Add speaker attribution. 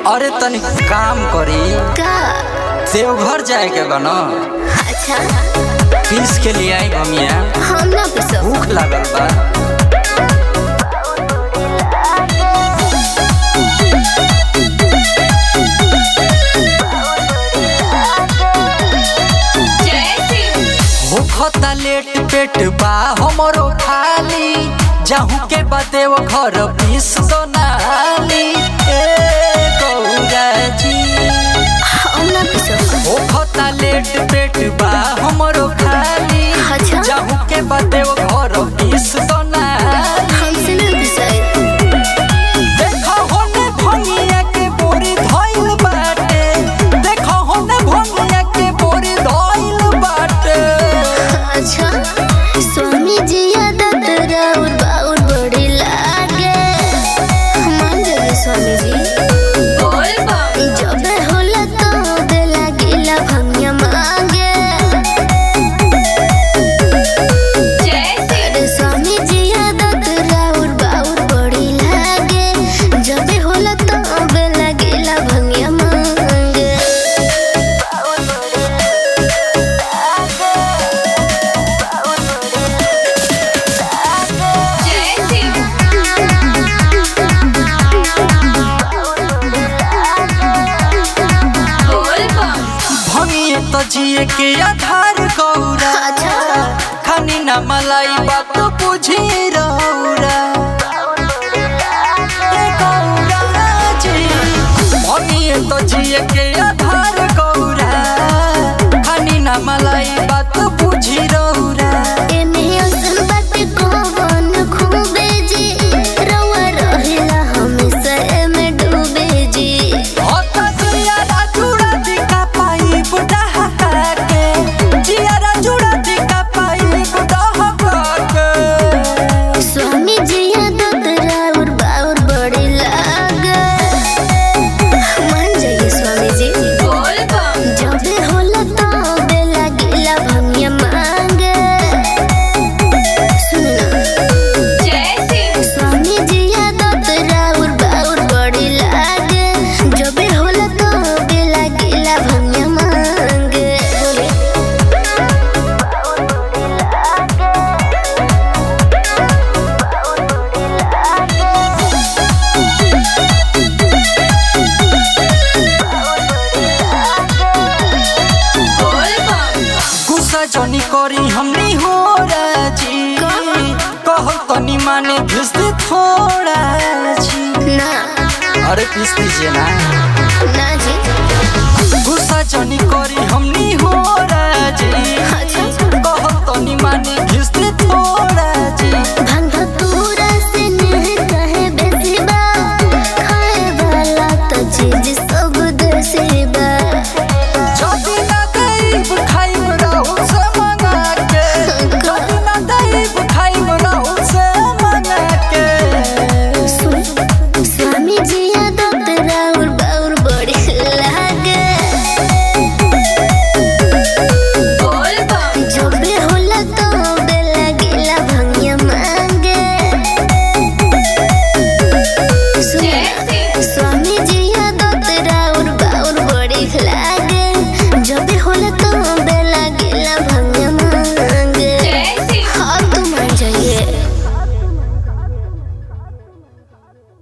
Speaker 1: अरे तनी काम करी
Speaker 2: का
Speaker 1: देवघर जाए के बा न
Speaker 2: अच्छा
Speaker 1: पीस के लिए आई भमिया
Speaker 2: हम ना पिसो
Speaker 1: भूख लागल बा होखता लेट पेट बा हमरो खाली जाहू के बाते वो घर पीस दो नाली ए गौरा जी
Speaker 2: हम ना पिसो
Speaker 1: होखता लेट पेट बा हमरो खाली
Speaker 2: अच्छा।
Speaker 1: जाहू के बाते वो घर पीस दो नाली
Speaker 2: हमसे ना पिसाई
Speaker 1: देखो होने भंगिया के बोरी धइल बाटे देखो होने भंगिया के बोरी धइल बाटे
Speaker 2: अच्छा स्वामी जी आदत राउर बाउर बड़ी लागे मान जाए स्वामी जी जब होला तो दे लागिला भंगिया मांगे अरे स्वामी जी आदत राउर बाउर बड़ी लागे जब होला तो दे लागिला भंगिया मांगे
Speaker 1: भंगिए तो जिए के आधार गौरा
Speaker 2: अच्छा।
Speaker 1: खानी ना मलाई बात बुझी रौरा ए गौरा जी भंगिए तो जिए के आधार गौरा खानी ना मलाई बात बुझी रौरा
Speaker 2: एमे असन बाटे कौन खूबे जी रउआ रहेला हमेशा एमे डूबे जी
Speaker 1: होता जियारा जुड़ा दिखा पाई बुढ़ा हका के जियारा जुड़ा दिखा पाई बुढ़ा हका के
Speaker 2: स्वामी जी आदत राउर बाउर बड़ी लागे मान जाइए स्वामी जी जबे होला तबे लागिला भंगिया मांगे सुनना स्वामी जी आदत राउर बाउर बड़ी लागे जबे होला तबे लागिला भंगिया मांगे बोले
Speaker 1: गुस्सा जनी करी हमनी हो राजी कहो तनी माने घिस दे थोड़ा जी
Speaker 2: ना
Speaker 1: अरे पीस दीजिए ना
Speaker 2: ना जी
Speaker 1: गुस्सा जनी करी हमनी हो राजी